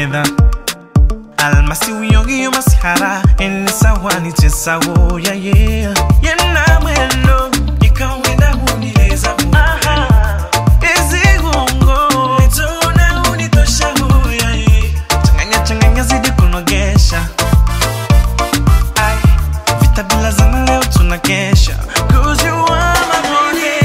fedha almasi wiyogiyo masihara enisawani chesawo yaye yena mwendo ikawenda hunileza ezigongo nitona unitoshaho yaye changanya changanya zidi kunogesha Ay, vita bila zana leo tunakesha Cause you are my money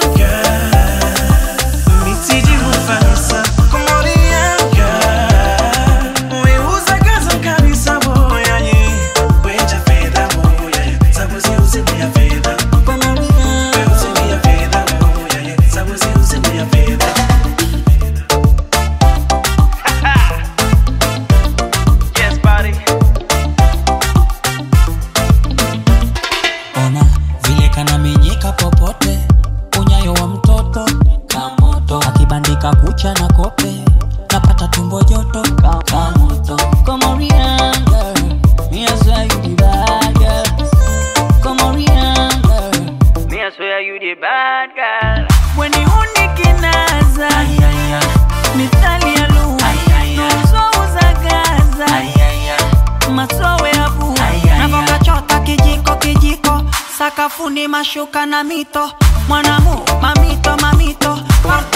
girl Mitiji mufasa Komoria girl Weuza gaza kabisa boya ye Weja fedha boya ye Sabuzi uzimu ya fedha Weuzimu ya fedha boya ye Sabuzi uzimu ya fedha Yes, buddy. ona vile kanamenyeka popote unyayo wa mtoto kamoto akibandika kucha na kope napata tumbo joto ka- kamoto komorianga me I swear you the bad girl komorianga me I swear you the bad girl when you unikinaza mithali ya lugha nuzouza gaza masowe ya vua navokachota kijiko kijiko sakafuni mashuka na mito mwanamu mamito mamito